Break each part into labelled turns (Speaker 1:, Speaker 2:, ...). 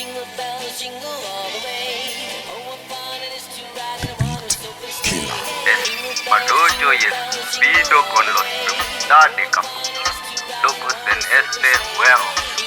Speaker 1: jingle bells jingle all the way. Oh, what fun it is to ride in a one-horse open sleigh.
Speaker 2: Madojo yes, vido con los Dade Capu. Locos en este juego.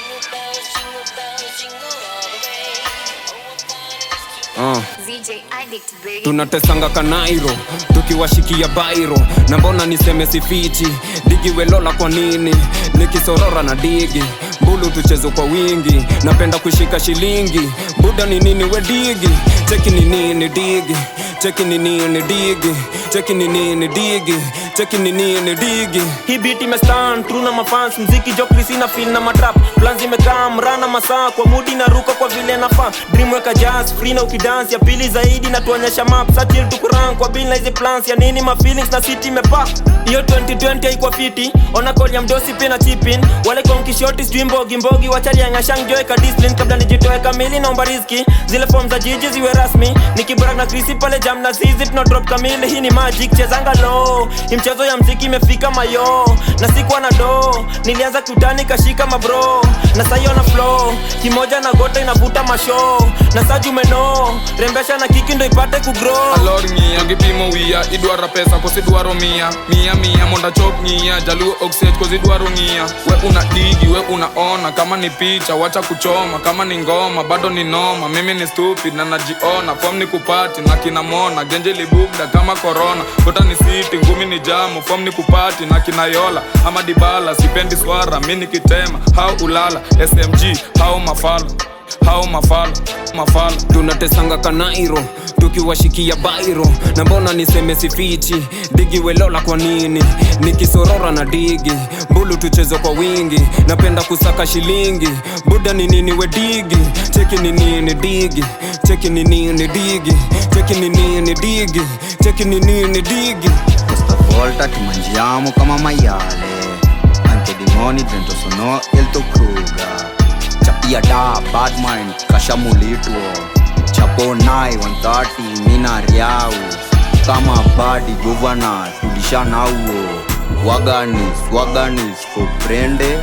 Speaker 3: Uh.
Speaker 4: ZJ Addict baby.
Speaker 3: tunatesanga kanairo tukiwashikia bairo na mbona niseme sifichi digi welola kwa nini nikisorora na digi mbulu tuchezo kwa wingi napenda kushika shilingi buda ni nini we digi cheki ni nini digi cheki ni nini digi cheki ni nini digi cheki ni nini digi
Speaker 5: hii beat imestan true na mafans mziki jokrisi na feel na matrap plan zimekaa mrana masaa kwa mudi na ruka kwa vile nafaa dream weka jazz free na ukidance ya pili zaidi na tuonyesha map satil tukuran kwa bill na hizi plans ya nini ma feelings na city imepa hiyo 2020 haikuwa fiti ona call ya mdosi pia na chipin wale kwa mkishoti sijui mbogi mbogi wachali ya ngashang joe ka discipline kabla nijitoe kamili naomba riziki zile form za jiji ziwe rasmi nikibrak na krisi pale jam na zizi tuna drop kamili hii ni magic chezanga low hii mchezo ya mziki imefika mayo na sikuwa na do nilianza kutani kashika mabro na sayo na flow kimoja na gota inavuta masho na sajumeno rembesha na kiki ndo ipate kugrow
Speaker 6: alor ng'iya gipimo wiya idwaro pesa kosidwaro miya miya miya monda chop ng'iya jaluo oksech kosidwaro ng'iya we una digi we unaona kama ni picha wacha kuchoma kama ni ngoma bado ni noma mimi ni stupid na najiona fom ni kupati na kinamona genje libugda kama korona kota ni siti ngumi ni jamu fom ni kupati na kinayola ama dibala sipendi swara mi nikitema hau ulala smg hau mafala hau mafala mafala
Speaker 3: tunatesanga kanairo tukiwashikia bairo na mbona niseme sifichi digi welola kwa nini nikisorora na digi mbulu tuchezo kwa wingi napenda kusaka shilingi buda ni nini we digi cheki ni nini digi cheki ni nini digi cheki ni nini digi cheki ni nini digi
Speaker 7: Questa volta ti mangiamo come maiale Anche demoni dentro sono il tuo kruga Chapia da bad mind kashamulitwo Chapo nai 130 mina riau Kama badi governor tulisha nauo Waganis, waganis, comprende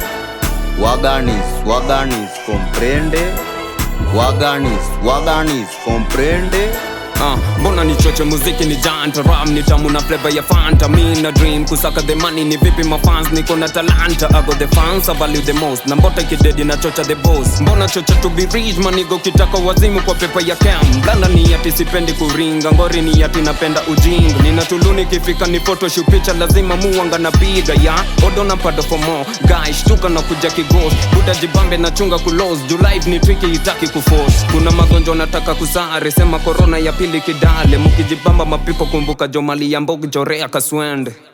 Speaker 7: Waganis, waganis, comprende Waganis, waganis, comprende
Speaker 3: Ah, mbona nichoche muziki ni janta ram ni tamu na flavor ya fanta mi na dream kusaka the money ni vipi mafans niko na talanta I got the fans I value the most na mbota kidedi na chocha the boss mbona chocha to be rich manigo kitaka wazimu kwa pepa ya cam blanda ni yati sipendi kuringa ngori ni yati napenda ujinga nina tuluni kifika ni photoshoot picha lazima muwanga na piga ya odo na pado for more guys shtuka na kuja kigos buda jibambe na chunga kulos juu life ni tricky itaki kuforce kuna magonjwa nataka kusare sema corona ya pili kidale mukijibamba mapipo kumbuka jomali ya mbogi jorea kaswende